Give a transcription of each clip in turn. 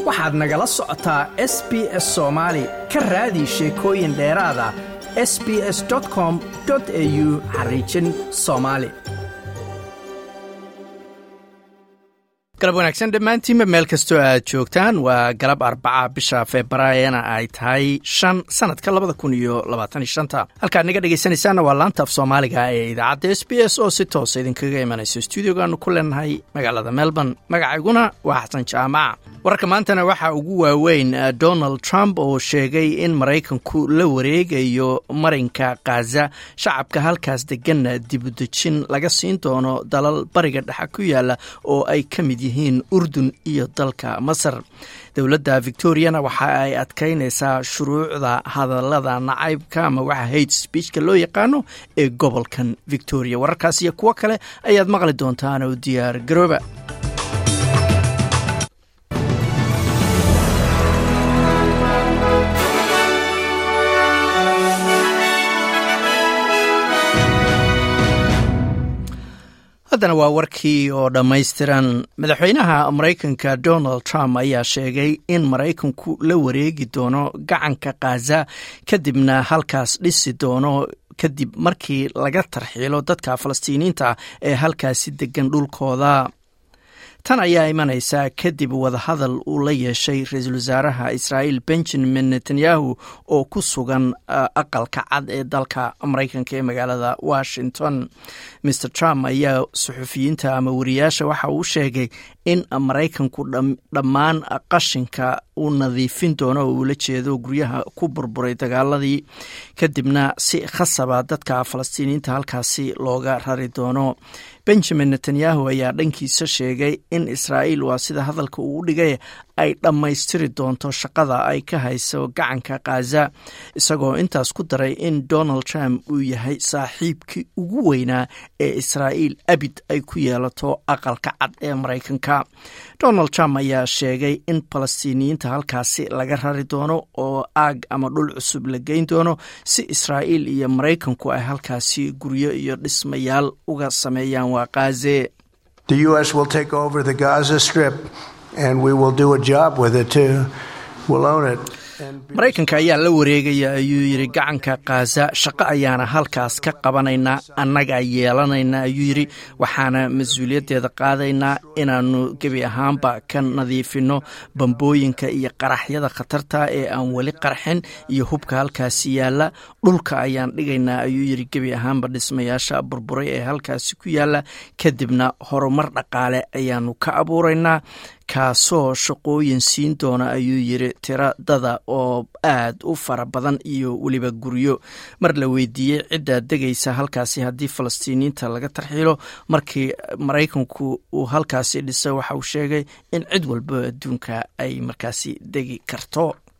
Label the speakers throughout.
Speaker 1: waxaad nagala socotaa s b s soomaali ka raadi sheekooyin dheeraada s b s com au xariijin soomaali galab wanaagsan dhammaantiinba meel kastoo aad joogtaan waa galab arbaca bisha februaarina ay tahay shan sanadka labada kun iyo labaatan shanta halkaad naga dhegaysanaysaanna waa laanta af soomaaliga ee idaacadda s b s oo si toosa idinkaga imanayso stuudiogaanu ku leenahay magaalada melbourne magacayguna waa xasan jaamaca wararka maantana waxaa ugu waaweyn donald trump oo sheegay in maraykanku la wareegayo marinka khaza shacabka halkaas deganna dibudejin laga siin doono dalal bariga dhexe ku yaala oo ay ka mid yihiin urdun iyo dalka masar dowladda victoriana waxa ay adkaynaysaa shuruucda hadallada nacaybka ama waxa hate speechka loo yaqaano ee gobolkan victoria wararkaas iyo kuwo kale ayaad maqli doontaan oo diyaar garooba haddana waa warkii oo dhammaystiran madaxweynaha maraykanka donald trump ayaa sheegay in maraykanku la wareegi doono gacanka khaza kadibna halkaas dhisi doono kadib markii laga tarxiilo dadka falastiiniyiinta ee halkaasi degan dhulkooda tan ayaa imanaysaa kadib wadahadal uu la yeeshay ra-iisul wasaaraha israa'iil benjamin netanyahu oo ku sugan aqalka cad ee dalka maraykanka ee magaalada washington mr trump ayaa suxufiyiinta ama wariyaasha waxa uu sheegay in maraykanku dhammaan qashinka uu nadiifin doono oo uula jeedo guryaha ku burburay dagaaladii kadibna si khasaba dadka falastiiniyiinta halkaasi looga rari doono benjamin netanyahu ayaa dhankiisa sheegay in israa'iil waa sida hadalka uu u dhigay ay dhammaystiri doonto shaqada ay ka hayso gacanka khaza isagoo intaas ku daray in donald trump uu yahay saaxiibkii ugu weynaa ee israa'iil abid ay ku yeelato aqalka cad ee maraykanka donald trump ayaa sheegay in falastiiniyiinta halkaasi laga rari doono oo aag ama dhul cusub la geyn doono si israa'iil iyo maraykanku ay halkaasi guryo iyo dhismayaal uga sameeyaan waa khaze
Speaker 2: and we will do a job with it too. We'll own it.
Speaker 1: maraykanka ayaa la wareegaya ayuu yidhi gacanka khaza shaqo ayaana halkaas ka qabanaynaa annagaa yeelanayna ayuu yidhi waxaana mas-uuliyaddeeda qaadaynaa inaannu gebi ahaanba ka nadiifinno bambooyinka iyo qaraxyada khatarta ee aan weli qarxin iyo hubka halkaasi yaalla dhulka ayaan dhigaynaa ayuu yidhi gebi ahaanba dhismayaasha burburay ee halkaasi ku yaalla kadibna horumar dhaqaale ayaannu ka abuuraynaa kaasoo shaqooyin siin doona ayuu yidhi tiradada oo aad u fara badan iyo weliba guryo mar la weydiiyey ciddaa degaysa halkaasi haddii falastiiniyiinta laga tarxiilo markii maraykanku uu halkaasi dhisay waxa uu sheegay in cid walba adduunka ay markaasi degi karto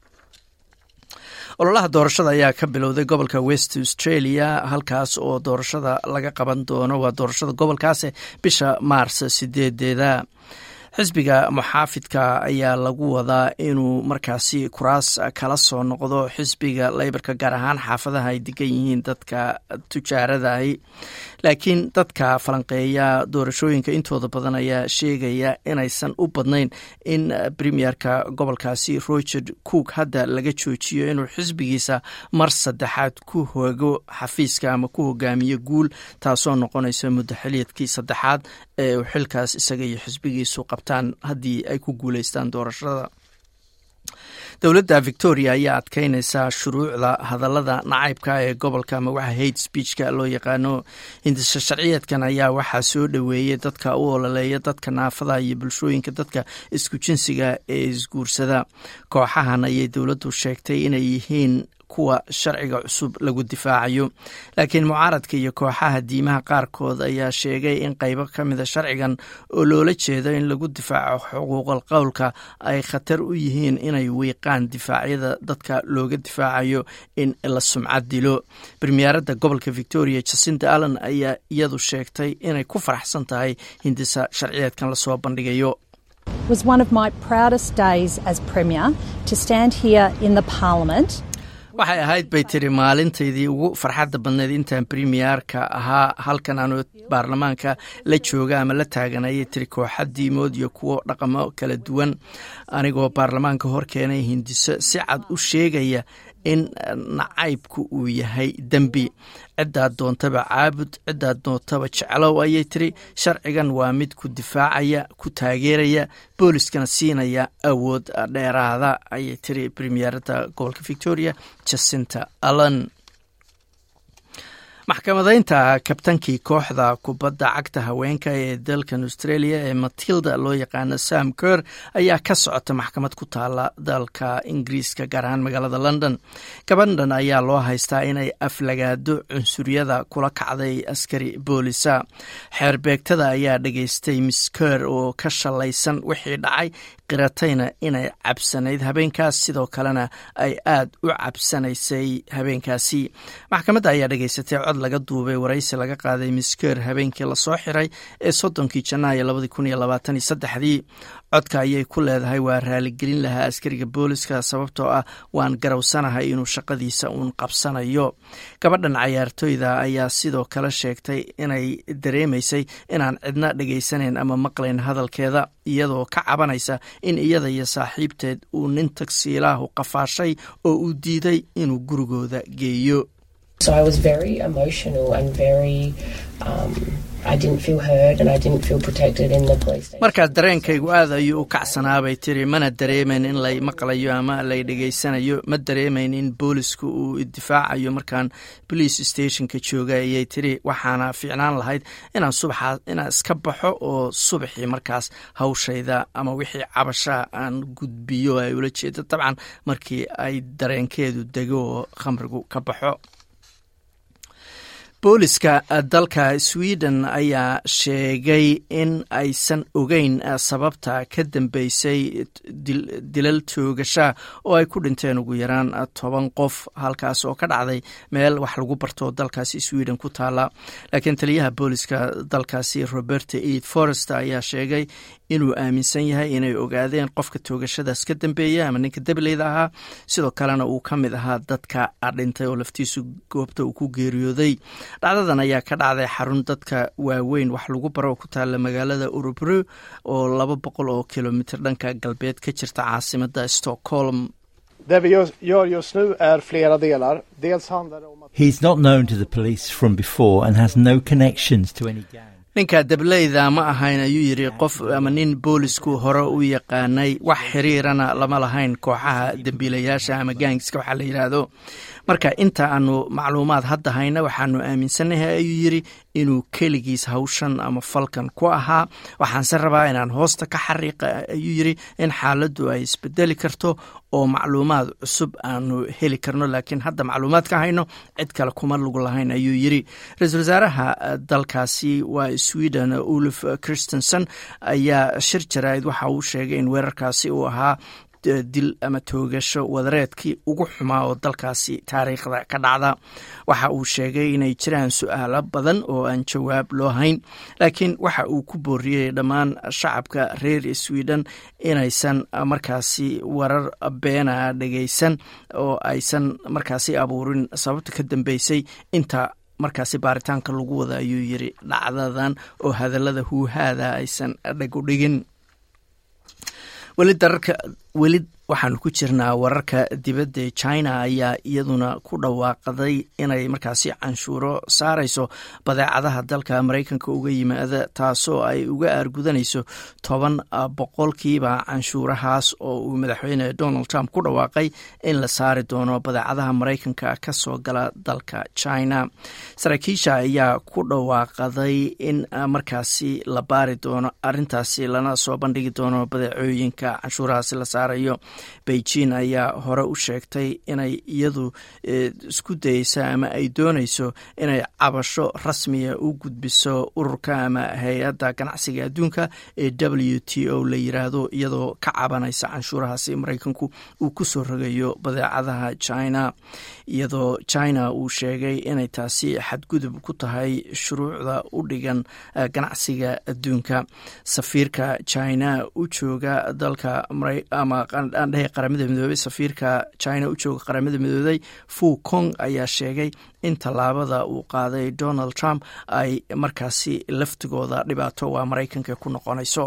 Speaker 1: ololaha doorashada ayaa ka bilowday gobolka west australia halkaas oo doorashada laga qaban doono waa doorashada gobolkaase bisha maars sideedeeda xisbiga muxaafidka ayaa lagu wadaa inuu markaasi kuraas kala soo noqdo xisbiga leybarka gaar ahaan xaafadaha ay degan yihiin dadka tujaaradahi laakiin dadka falanqeeya doorashooyinka intooda badan ayaa sheegaya inaysan u badnayn in premierka gobolkaasi roger cook hadda laga joojiyo inuu xisbigiisa mar saddexaad ku hogo xafiiska ama ku hogaamiyo guul taasoo noqonaysa muddo xiliyadkii saddexaad ee uu xilkaas isaga iyo xisbigiisu qabtaan haddii ay ku guuleystaan doorashada dowladda victoria ayaa adkeynaysaa shuruucda hadallada nacaybka ee gobolka ama waxa hate speechka loo yaqaano hindisa sharciyeedkan ayaa waxaa soo dhoweeyey dadka u ololeeya dadka naafada iyo bulshooyinka dadka isku jinsiga ee isguursada kooxahan ayay dowladdu sheegtay inay yihiin kuwa sharciga cusub lagu difaacayo laakiin mucaaradka iyo kooxaha diimaha qaarkood ayaa sheegay in qaybo ka mida sharcigan oo loola jeedo in lagu difaaco xuquuqal qowlka ay khatar u yihiin inay wiiqaan difaacyada dadka looga difaacayo in la sumcad dilo premieradda gobolka victoria jacinta allen ayaa iyadu sheegtay inay ku faraxsan tahay hindisa sharciyeedkan lasoo bandhigayo
Speaker 3: was one of my proudest days as premier to stand here in the parliament
Speaker 1: waxay ahayd bay tiri maalintaydii ugu farxadda badneed intaan premierka ahaa halkan aanu baarlamaanka la jooga ama la taagan ayay tiri kooxa diimood iyo kuwo dhaqamo kala duwan anigoo baarlamaanka hor keenay hindiso si cad u sheegaya in nacaybku uu yahay dembi ciddaad doontaba caabud ciddaad doontaba jeclow ayay tiri sharcigan waa mid ku difaacaya ku taageeraya booliskana siinaya awood dheeraada ayay tiri premierada gobolka victoria jacinta allan maxkamadaynta kabtankii kooxda kubadda cagta haweenka ee dalkan australia ee matilda loo yaqaano sam ker ayaa ka socota maxkamad ku taala dalka ingiriiska gaar ahaan magaalada london gabadhan ayaa loo haystaa inay aflagaado cunsuryada kula kacday askari boolisa xeerbeegtada ayaa dhageystay miss ker oo ka shalaysan wixii dhacay qiratayna inay cabsanayd habeenkaas sidoo kalena ay aad u cabsanaysay habeenkaasi maxkamadda ayaa dhageysatay cod laga duubay waraysi laga qaaday misker habeenkii lasoo xiray ee soddonkii janaayo labadi kun iyo labaatan iyo saddexdii codka ayay ku leedahay waa raaligelin lahaa askariga booliska sababtoo ah waan garowsanahay inuu shaqadiisa uun qabsanayo gabadhan cayaartooyda ayaa sidoo kale sheegtay inay dareemaysay inaan cidna dhegaysanayn ama maqlayn hadalkeeda iyadoo ka cabanaysa in iyada iyo saaxiibteed uu nin tagsiilaahu qafaashay oo uu diiday inuu gurigooda geeyo markaa dareenkaygu aad ayuu u kacsanaabay tiri mana dareemayn in lay maqlayo ama lay dhegaysanayo ma dareemayn in boolisku uu idifaacayo markaan police stationka jooga ayay tiri waxaana fiicnaan lahayd inaan subaxaa inaan iska baxo oo subaxii markaas hawshayda ama wixii cabashaa aan gudbiyo ay ula jeedo dabcan markii ay dareenkeedu dego oo khamrigu ka baxo booliska dalka sweden ayaa sheegay in aysan ogeyn sababta ka dambeysay dilal toogasha oo ay ku dhinteen ugu yaraan toban qof halkaas oo ka dhacday meel wax lagu barto dalkaasi sweden ku taala laakiin taliyaha booliska dalkaasi roberta eid forest ayaa sheegay inuu aaminsan yahay inay ogaadeen qofka toogashadaas ka dambeeya ama ninka dableyda ahaa sidoo kalena uu ka mid ahaa dadka dhintay oo laftiisu goobta uu ku geeriyooday dhacdadan ayaa ka dhacday xarun dadka waaweyn wax lagu baro oo ku taala magaalada urubro oo laba boqol oo kilomitr dhanka galbeed ka jirta caasimada stockholm ninka dableyda ma ahayn ayuu yidhi qof ama nin boolisku hore u yaqaanay wax xiriirana lama lahayn kooxaha dembiilayaasha ama gaangiska waxaa la yidhaahdo marka inta aanu macluumaad hadda hayna waxaanu aaminsannahay ayuu yidhi inuu keligiis hawshan ama falkan ku ahaa waxaanse rabaa inaan hoosta ka xariiqa ayuu yidhi in xaaladdu ay isbedeli karto oo macluumaad cusub aanu heli karno laakiin hadda macluumaad ka hayno cid kale kuma lug lahayn ayuu yidhi ra-iisul wasaaraha dalkaasi waa sweden ulf christenson ayaa shir jaraa'id waxa uu sheegay in weerarkaasi uu ahaa dil ama toogasho wadareedkii ugu xumaa oo dalkaasi taariikhda ka dhacda waxa uu sheegay inay jiraan su-aalo badan oo aan jawaab loo hayn laakiin waxa uu ku booriyey dhammaan shacabka reer sweden inaysan markaasi warar beena dhegaysan oo aysan markaasi abuurin sababta ka dambeysay inta markaasi baaritaanka lagu wada ayuu yiri dhacdadan oo hadallada huuhaada aysan dheg u dhigin weli dararka weli waxaanu ku jirnaa wararka dibadda china ayaa iyaduna ku dhawaaqday inay markaasi canshuuro saarayso badeecadaha dalka maraykanka uga yimaada taasoo ay uga aargudanayso toban boqolkiiba canshuurahaas oo uu madaxweyne donald trump ku dhawaaqay in la saari doono badeecadaha maraykanka ka soo gala dalka china saraakiisha ayaa ku dhawaaqaday in markaasi la baari doono arintaasi lana soo bandhigi doono badeecooyinka canshuurahaasi la saarayo beijing ayaa hore u sheegtay inay iyadu isku dayeysa ama ay doonayso inay cabasho rasmiya u gudbiso ururka ama hay-adda ganacsiga adduunka ee w t o la yiraahdo iyadoo ka cabanaysa canshuurahaasi maraykanku uu ku soo rogayo badeecadaha china iyadoo china uu sheegay inay taasi xadgudub ku tahay shuruucda u dhigan ganacsiga adduunka safiirka china u jooga dalka ama aan dhahay qaramada midoobey safiirka china u jooga qaramada midoobey fu kong ayaa sheegay in tallaabada uu qaaday donald trump ay markaasi laftigooda dhibaato waa maraykanka ku noqonayso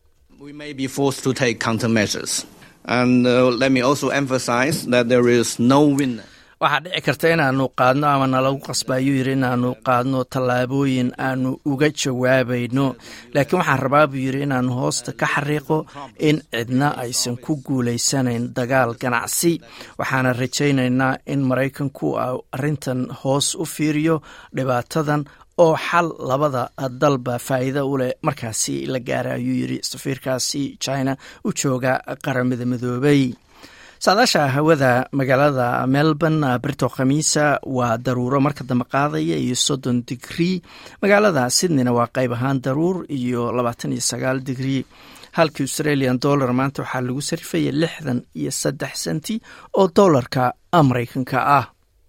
Speaker 1: waxaa dhici karta inaanu qaadno ama nalagu qasbaayuu yidhi inaanu qaadno tallaabooyin aanu uga jawaabayno laakiin waxaan rabaa buu yidhi inaanu hoosta ka xariiqo in cidna aysan ku guulaysanayn dagaal ganacsi waxaana rajaynaynaa in maraykanku arrintan hoos u fiiriyo dhibaatadan oo xal labada dalba faa'iida u leh markaasi la gaara ayuu yidhi safiirkaasi china u jooga qaramada midoobey saadaasha hawada magaalada melbourne brito khamiisa waa daruuro marka dambe qaadaya iyo soddon digrii magaalada sydneyna waa qayb ahaan daruur iyo labaatan iyo sagaal digrii halkii australian dollar maanta waxaa lagu sarifaya lixdan iyo saddex senti oo dollarka maraykanka ah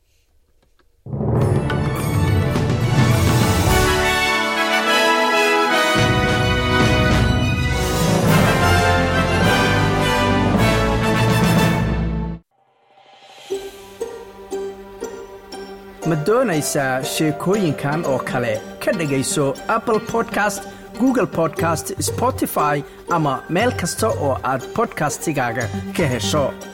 Speaker 1: ma doonaysaa sheekooyinkan oo kale ka dhegayso apple podcast google podcast spotify ama meel kasta oo aad bodkastigaaga ka hesho